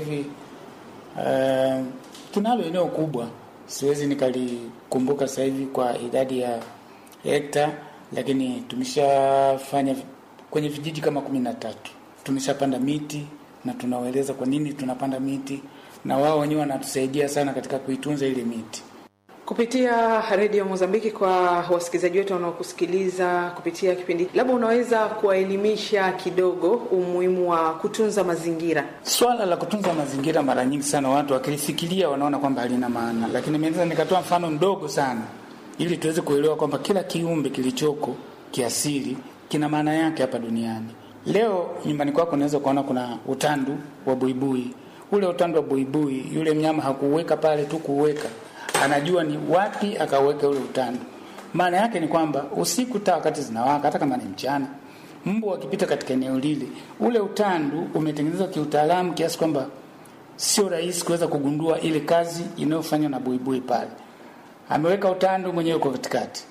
hivi uh, tunalo eneo kubwa, siwezi nikalikumbuka sasa hivi kwa idadi ya hekta, lakini tumeshafanya kwenye vijiji kama kumi na tatu tumeshapanda miti na tunawaeleza kwa nini tunapanda miti, na wao wenyewe wanatusaidia sana katika kuitunza ile miti kupitia redio Mozambiki. Kwa wasikilizaji wetu wanaokusikiliza kupitia kipindi, labda unaweza kuwaelimisha kidogo umuhimu wa kutunza mazingira. Swala la kutunza mazingira, mara nyingi sana watu wakilifikiria wanaona kwamba halina maana, lakini naweza nikatoa mfano mdogo sana ili tuweze kuelewa kwamba kila kiumbe kilichoko kiasili kina maana yake hapa duniani. Leo nyumbani kwako unaweza ukaona kuna utandu wa buibui. Ule utandu wa buibui, yule mnyama hakuuweka pale tu kuuweka anajua ni wapi akaweka ule utandu. Maana yake ni kwamba usiku taa wakati zinawaka, hata kama ni mchana, mbu wakipita katika eneo lile, ule utandu umetengenezwa kiutaalamu kiasi kwamba sio rahisi kuweza kugundua ile kazi inayofanywa na buibui pale. Ameweka utandu mwenyewe kwa katikati,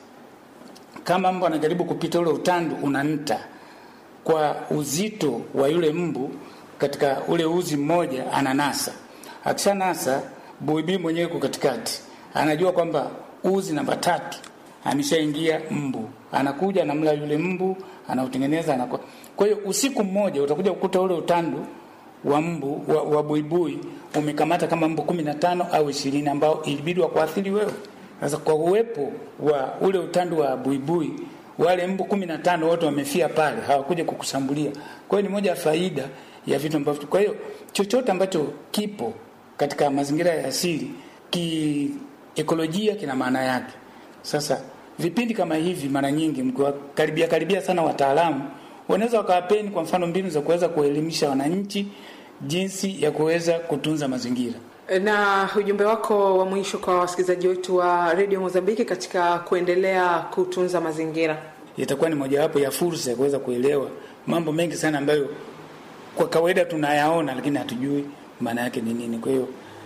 kama mbu anajaribu kupita, ule utandu unanta kwa uzito wa yule mbu katika ule uzi mmoja, ananasa. Akishanasa, buibui mwenyewe kwa katikati anajua kwamba uzi namba tatu ameshaingia mbu, anakuja anamla yule mbu, anautengeneza anakuwa. Kwa hiyo usiku mmoja utakuja kukuta ule utandu wa mbu wa, wa buibui umekamata kama mbu kumi na tano au ishirini ambao ilibidi wakuathiri wewe. Sasa kwa uwepo wa ule utandu wa buibui, wale mbu kumi na tano wote wamefia pale, hawakuja kukushambulia. Kwa hiyo ni moja ya faida ya vitu ambavyo, kwa hiyo chochote ambacho kipo katika mazingira ya asili ki ekolojia kina maana yake. Sasa vipindi kama hivi, mara nyingi mkiwakaribia karibia sana wataalamu, wanaweza wakawapeni kwa mfano mbinu za kuweza kuelimisha wananchi jinsi ya kuweza kutunza mazingira. Na ujumbe wako wa mwisho kwa wasikilizaji wetu wa redio Mozambiki katika kuendelea kutunza mazingira? Itakuwa ni mojawapo ya fursa ya kuweza kuelewa mambo mengi sana ambayo kwa kawaida tunayaona, lakini hatujui maana yake ni nini. Kwa hiyo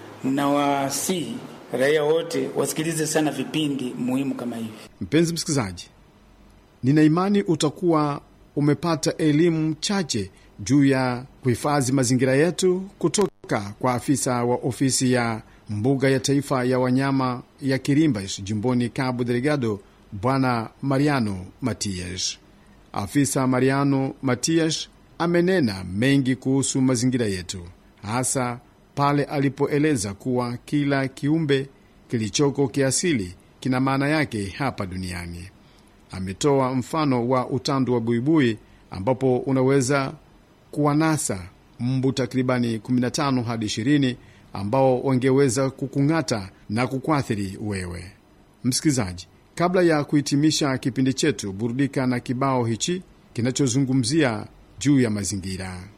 nawasihi raia wote wasikilize sana vipindi muhimu kama hivi. Mpenzi msikilizaji, nina imani utakuwa umepata elimu chache juu ya kuhifadhi mazingira yetu kutoka kwa afisa wa ofisi ya mbuga ya taifa ya wanyama ya Kirimbas jimboni Cabo Delgado, Bwana Mariano Matias. Afisa Mariano Matias amenena mengi kuhusu mazingira yetu, hasa pale alipoeleza kuwa kila kiumbe kilichoko kiasili kina maana yake hapa duniani. Ametoa mfano wa utandu wa buibui ambapo unaweza kuwanasa mbu takribani 15 hadi 20 ambao wangeweza kukung'ata na kukuathiri wewe msikilizaji. Kabla ya kuhitimisha kipindi chetu, burudika na kibao hichi kinachozungumzia juu ya mazingira.